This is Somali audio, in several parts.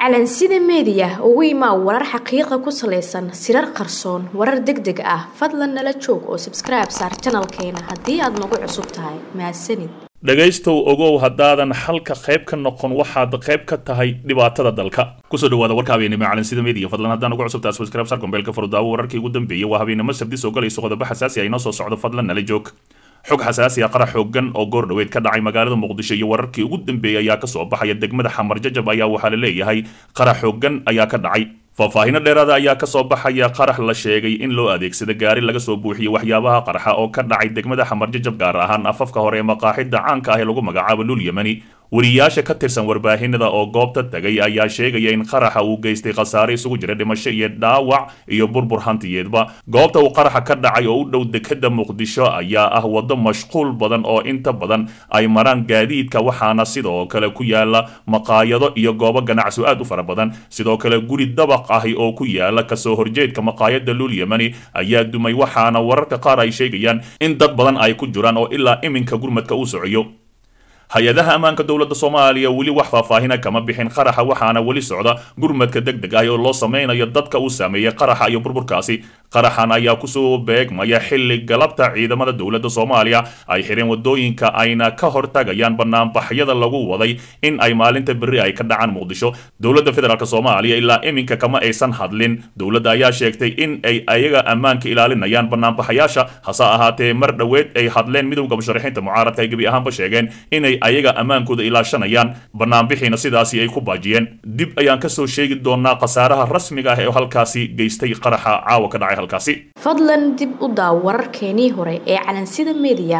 calansida meediya ugu imaa warar xaqiiqa ku salaysan sirar qarsoon warar deg deg ah fadlan nala joog oo sabskribe saar janalkeena haddii aad nagu cusub tahay mahadsanid dhegaystow ogow haddaadan xalka qayb ka noqon waxaad qayb ka tahay dhibaatada dalka kusoo dhawaada warka habeenimo calansida media fadlan haddaan ugu cusubtaa subscribe sar gombeelka furdaawo wararkii ugu dambeeyay waa habeenimo sabdi soo galayso qodobo xasaasi ah inoo soo socdo fadlan nala joog xog xasaasi ah qarax xoogan oo goor dhaweyd ka dhacay magaalada muqdisho iyo wararkii ugu dambeeyay ayaa kasoo baxaya degmada xamar jajab ayaa waxaa la leeyahay qarax xoogan ayaa ka dhacay faahfaahinno dheeraada ayaa kasoo baxaya qarax la sheegay in loo adeegsada gaari laga soo buuxiyey waxyaabaha qarxa oo ka dhacay degmada xamar jajab gaar ahaan afafka hore ee maqaaxida caanka ah ee lagu magacaabo lul yemani wariyaasha ka tirsan warbaahinada oo goobta tagay ayaa sheegaya in qaraxa uu geystay khasaare isugu jira dhimasho iyo dhaawac iyo burbur hantiyeedba goobta uu qaraxa ka dhacay oo u dhow dekada muqdisho ayaa ah waddo mashquul badan oo inta badan ay maraan gaadiidka waxaana sidoo kale ku yaala maqaayado iyo goobo ganacsi aad u fara badan sidoo kale guri dabaq ahi oo ku yaala kasoo horjeedka maqaayada lul yemani ayaa dumay waxaana wararka qaar ay sheegayaan in dad badan ay ku jiraan oo ilaa iminka gurmadka uu socoyo hay-adaha ammaanka dowladda soomaaliya weli wax faahfaahina kama bixin qaraxa waxaana weli socda gurmadka deg deg ah oo loo sameynayo dadka uu saameeyey qaraxa iyo burburkaasi qaraxan ayaa kusoo beegmaya xilli galabta ciidamada dowladda soomaaliya ay xireen wadooyinka ayna ka hortagayaan banaanbaxyada lagu waday in ay maalinta berri ay ka dhacaan muqdisho dowladda federaalk soomaaliya ilaa iminka kama aysan hadlin dowladda ayaa sheegtay in ay ayaga ammaanka ilaalinayaan banaanbaxayaasha hase ahaatee mar dhoweed ay hadleen midowda musharaxiinta mucaaradka ay gebi ahaanba sheegeen inay ayaga ammaankooda ilaashanayaan banaanbixiina sidaasi ay ku baajiyeen dib ayaan kasoo sheegi doonaa khasaaraha rasmiga ah ee halkaasi geystay qaraxa caawa ka dhacay halkaasi fadlan dib u daaw wararkeenii hore ee calansida meediya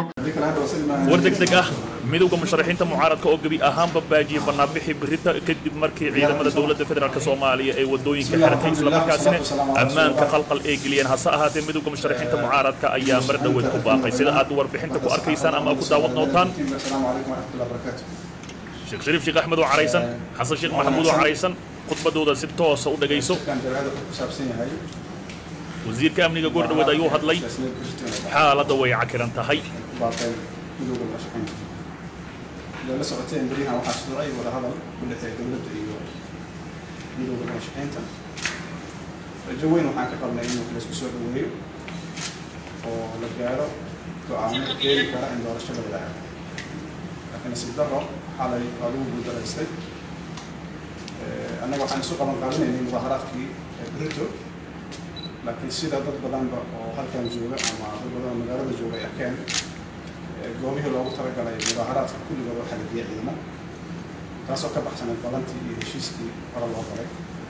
war deg deg ah midowda musharaxiinta mucaaradka oo gebi ahaanba baajiyay banaanbixi birita kadib markii ciidamada dowladda federaalk soomaaliya ay wadooyinka xirtay islamarkaasina ammaanka qalqal ay geliyeen hase ahaatee midowda musharaxiinta mucaaradka ayaa mar dhoweed ku baaqay sida aad warbixinta ku arkaysaan ama ku daawad nootaan sheekh shariif sheekh axmed oo caraysan xasan sheekh maxamuud oo caraysan khudbadooda si toosa u dhagayso wasiirka amniga goor dhaweed ayuu hadlay xaaladda way cakiran tahay la socoteen berihan waxaa shuruucay wada hadal ku dhexeeya dowladda iyo midowda murashaxiinta rajo weyn waxaan ka qabnay in laisku soo dhaweeyo oo la gaaro go-aamo keeni kara in doorasho la wadaago laakiin nasiib daro xalay waa lagu guuldaraystay annaga waxaan isu qaban qaabinaynay mudaaharaadkii brito laakiin sida dad badanba oo halkan jooga ama dad badan oo magaalada jooga ay arkeen goobihii loogu talagalay mudaaharaadka kulligood waxaa la diya ciidamo taasoo ka baxsaneed badantii iyo heshiiskii hore loo galay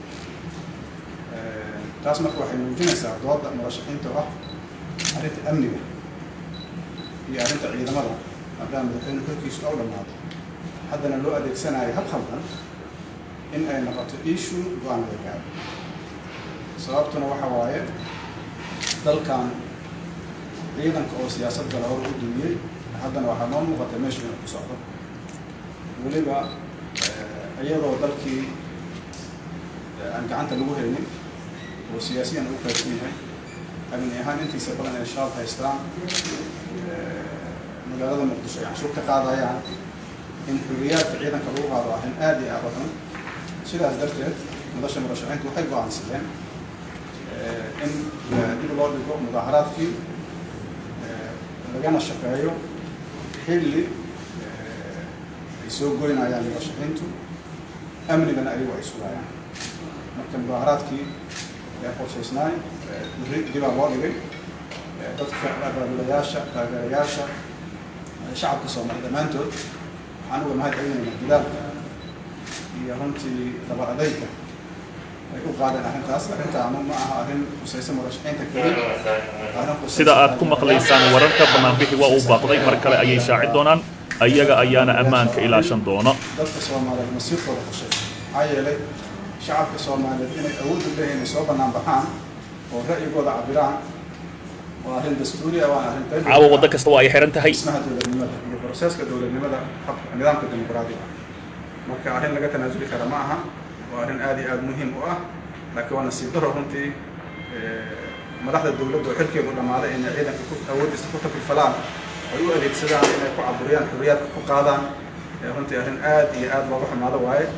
taas marka waxay muujinaysaa dooda murashaxiinta oo ah arrinta amniga iyo arrinta ciidamada haddaan madaxweyne korkiisu ow dhammaado haddana loo adeegsanayo hab khaldan in ay noqoto issue go-aan laga gaaro sababtuna waxa waaye dalkan ciidanka oo siyaasad gala hor u dumiyey haddana waxaa noo muuqata meesha inuu ku socdo weliba iyadoo dalkii aan gacanta lagu haynin oo siyaasiyan u qaybsan yahay amni ahaan intiisa badan ay shabaab haystaan magaalada muqdisho ay canshuur ka qaadayaan in xuriyaadka ciidanka lagu qaado arrin aad iyo aad u xun sidaas darteed madasha murashaxiintu waxay go-aansadeen in dib loo dhigo mudaaharaadkii lagana shaqeeyo xilli ay soo goynayaan murashaxiintu amnigana ayagu ay sugayaan marka mudaaharaadkii ee qorshaysnaay beri dibaa loo dhigay dadka abaabulayaasha taageerayaasha shacabka soomaali dhammaantood waxaan uga mahad celinaynaa dilaalka iyo runtii dabar adayga ay u qaadeen arrintaas arrintaanu ma aha arrin khusaysa murashaxiinta keliya sida aad ku maqlaysaan wararka banaanbixi waa uu baaqday mar kale ayay shaaci doonaan ayaga ayaana ammaanka ilaashan doona dadka soomaaliyeed masiirkooda qushay maxaa yeelay shacabka soomaaliyeed inay awood u leeyihin inay soo bannaan baxaan oo ra'yigooda cabiraan waa arrin dastuuri ah waa arrin qayb caawa waddo kasta waa ay xiran tahay dhismaha dowladnimada iyo broseska dowladnimada nidaamka dimuqraadiga marka arrin laga tanaasuli kara ma aha waa arrin aad iyo aad muhiim u ah laakiin waa nasiib daro runtii madaxda dowladda oo xilkeedu dhammaaday inay ciidanka ku awoodiisa ku taklifalaan ay u adeegsadaan inay ku caburiyaan xurriyaadka ku qaadaan runtii arrin aad iyo aad looga xumaado waaye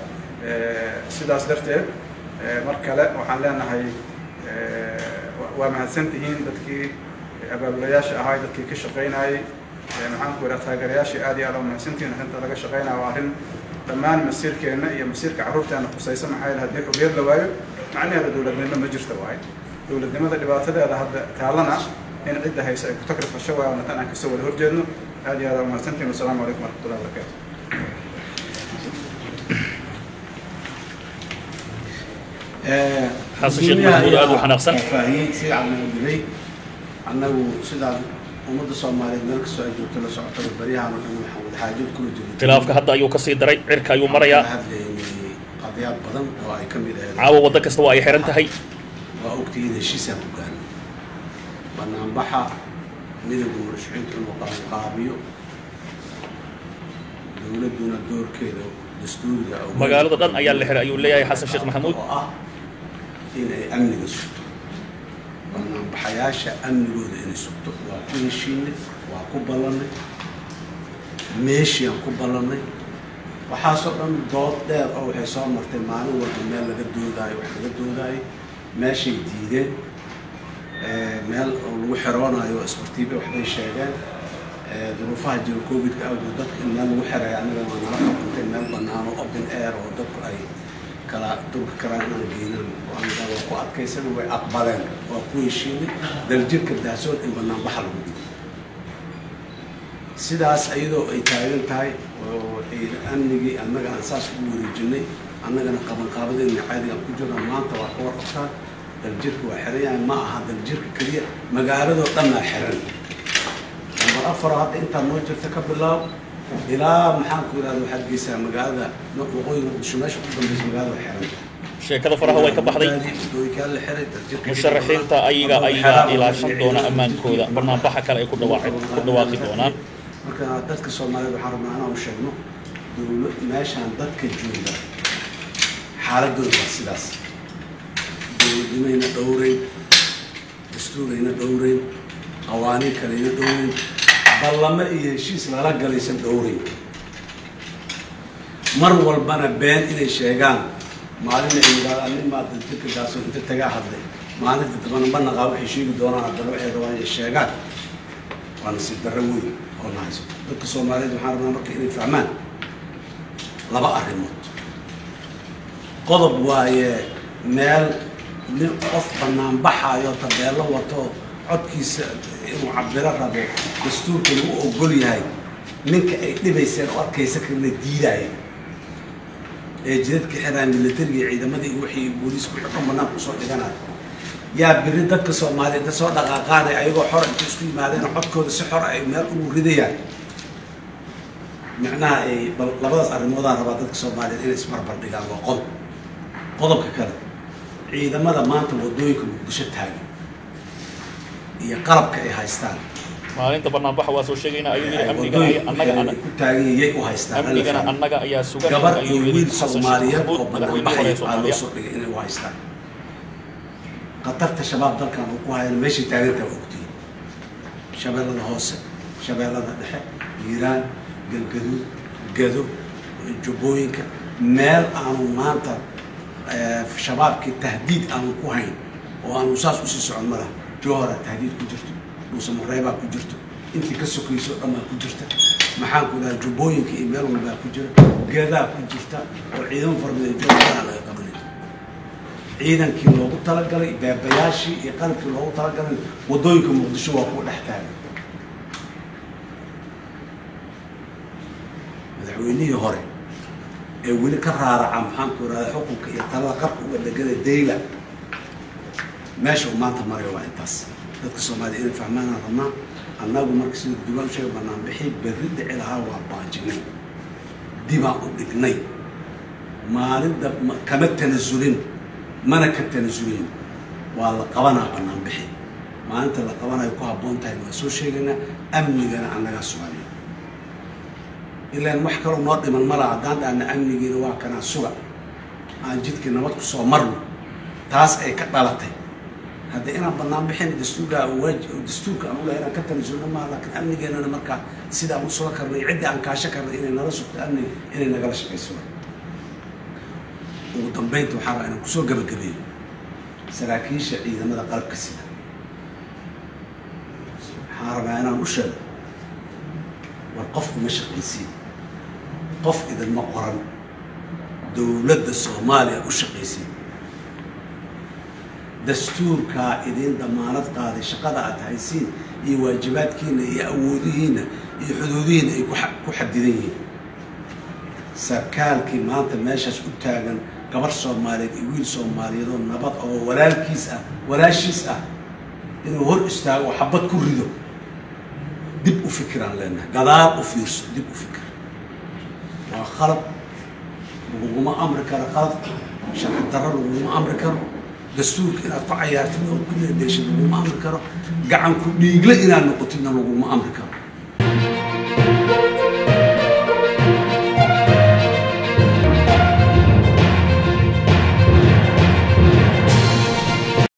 sidaas darteed mar kale waxaan leenahay waa mahadsantihiin dadkii abaabulayaasha ahay dadkii ka shaqaynayay maxaan ku idhaha taageerayaashii aad iyo aad waa mahadsantihiin arrinta laga shaqaynaya waa arrin dhammaan masiirkeenna iyo masiirka carruurteena khusaysa maxaa yeele haddii xubiyad la waayo macnaheeda dowladnimo ma jirta waaye dowladnimada dhibaatadeeda hadda taalana in cidda hayse ay ku takrifasho waayo waana tan aan kasoo wada horjeedno aad iyo aad waa mahadsantihiin wasalaamu calaykum waraxmatullahi wabarakaatu xasan sheekh maxamuud aad u xanaaqsan faahiyey si cadna dilay annagu sidaan ummadda soomaaliyeed meel kastoo ay joogto la socotaba baryahan oo dhan waxaan wada xaajood kula jirnay khilaafka hadda ayuu kasii daray cirka ayuu marayaa Waxaan hadlaynay qadiyaad badan oo ay ka mid ahayd caawa waddo kasta waa ay xiran tahay waa ogtihiin heshiisaan ku gaarnay banaanbaxa midowga murashaxiintu inuu qabanqaabiyo dowladduna doorkeeda dastuuriga oo magaalada dhan ayaa la xiray ayuu leeyahay xasan sheekh maxamuud oo ah in ay amniga sugto banaanbaxayaasha amnigooda inay sugto waa ku heshiinay waa ku ballannay meeshiaan ku ballannay waxaasoo dhan dood dheer oo waxay soo martay maalin walba meel laga doodaayo wax laga doodaayo meeshay diideen Eh, meel oo lagu xiroonayo isbartiibe waxbay sheegeen Eh, duruufaha jira covidka awgood dadka in meel lagu xirayo annaga waa nala qabantay meel bannaan oo open air oo dadku ay kala durka karaan inaan geynan aniga waa ku adkaysana way aqbaleen waa ku heshiinay daljirka dahsoon in banaanbaxa lagu dhigo sidaas iyadoo ay taagan tahay oo ciidan amnigii annaga aan saas ugu wareejinay annagana qabanqaabadeenna caadigaan ku jirna maanta waa ka warqabtaan daljirka waa xiran yahay ma aha daljirka keliya magaaladoo dhan aa xiran nambar afaro hadda intaa noo jirta ka bilaab ilaa maxaan ku yidhahda waxaad geysaa magaalada waqooyi muqdisho meesha ugu dambeysa magaalada waa xiran sheekada faraha way ka baxday wadooyinkaa la xiray daljirka musharaxiinta ayaga ayaga ilaashan doona ammaankooda banaanbaxa kale ay ku dhawaaqi ku dhawaaqi doonaan marka dadka soomaaliyeed waxaan rabnaa inaan u sheegno dowla meeshaan dadka jooga xaaladooda waa sidaas dowladnimayna dhowreyn dastuurayna dhowreyn qawaaniin kaleyna dhowreyn ballamo iyo heshiis lala galaysan dhowreyn mar walbana been inay sheegaan maalin ay yidhahdaan nin maa dadjirka gaasoo inta tagaa hadlay maalinta dambana ma naqaa waxay sheegi doonaan haddana waxay rabaan inay sheegaan waa nasiib darro weyn oo na hayso dadka soomaaliyeed waxaan rabnaa marka inay fahmaan laba arrimood qodob waaye meel nin qof banaanbaxayo tabeello wato codkiisa inuu cabiro rabo dastuurka lagu ogol yahay ninka ay dhibayseen oo arkaysa kalena diidaya ee jidadka xiraan militariga ciidamadii iyo wixii booliisku wixii dhan banaanka usoo dhiganayo yaa biri dadka soomaaliyeed soo dhaqaaqaanay ayagoo xor inta isku yimaadeen codkooda si xor ay meel ugu ridayaan macnaha ay bal labadaas arrimoodaa rabaa dadka soomaaliyeed inay isbarbar dhigaan waa qodob qodobka kale ciidamada maanta wadooyinka muqdisho taagan iyo qalabka ay haystaan maalinta banaanbaxa waa soo sheegayna ayuu yidhi amniga ay- annaga wadooyinka ay ku taagan yay u haystaan hala amnigana fahmo. annaga ayaa sugan gabar ayuu iyo yidhi wiil xasan sheekh soomaaliyeed maxamuud oo madaxweynihii hore banaanbaxay ee aa loo soomaaliya soo dhigay inay u haystaan khatarta shabaab dalkan uu ku hayana meeshay taagantaa waa ogtihiin shabeellada hoose shabeellada dhexe hiiraan galgaduud gado jubbooyinka meel aanu maanta eh, shabaabkii tahdiid aanu ku hayn oo aanu saas usii socon ma laha jowhara tahdiid ku jirto dhuuse mareebaa ku jirto intii ka sokayso o dhan baa ku jirta maxaan ku idhaha jubbooyinka iyo meel walbaa ku jira geedaa ku jirta oo ciidamo fara badan joogaa laga qabanay ciidankii loogu talagalay beebayaashii iyo qalabkii loogu talagalay wadooyinka muqdisho waa kuwa dhex taagan madaxweynihii hore ee weli ka raaraca maxaanku irahda xukunka iyo talada qarka uga dhegada dayla meesha uu maanta marayo waa intaas dadka soomaaliya inay fahmaanaan rabnaa annagu marka sida dugaan sheega banaanbixi berri dhici lahaa waa baajinay dibaan u dhignay maalinta ma- kama tanasulin mana ka tanasulin waa la qabanaa banaanbixi maalinta la qabanayo ku habboon tahay waa soo sheegaynaa amnigana annagaa sugaya ilaan wax kaloo noo dhiman ma laha haddaan dhahna amnigiina waa kanaa suga aan jidkii nabad ku soo marno taas ay ka dhalatay hadda inaan bannaan bixin dastuurka waajib dastuurka aan ulahay inaan ka tanasulno maaha laakiin amnigeenana markaa sidaan u suga karnay ciddii aan kaasho karnay inay nala sugto amniga inay nagala shaqayso ugu dambeynta waxaa rabaa inaan kusoo gabagabeeyo saraakiisha ciidamada qalabka sida waxaan rabaa inaan u sheego war qofku ma shaqaysiin qof idinma qoran dowladda soomaaliya u shaqaysiin dastuurkaa idiin damaanad qaaday shaqada aad haysiin iyo waajibaadkiina iyo awoodihiina iyo xuduudihiina ay ku xa- ku xadidan yihiin sarkaalkii maanta meeshaas u taagan gabar soomaaliyeed iyo wiil soomaaliyeed oo nabad oo walaalkiis ah walaashiis ah inuu hor istaago oo xabad ku rido dib u fikiraan leenahay gadaal u fiirso dib u fikir waa khalad laguguma amri karo khalad sharci darro laguguma amri karo dastuurka inaad ku cayaartid oo ku leedeeshid laguma amri karo gacan ku dhiigle inaad noqotidna laguma amri karo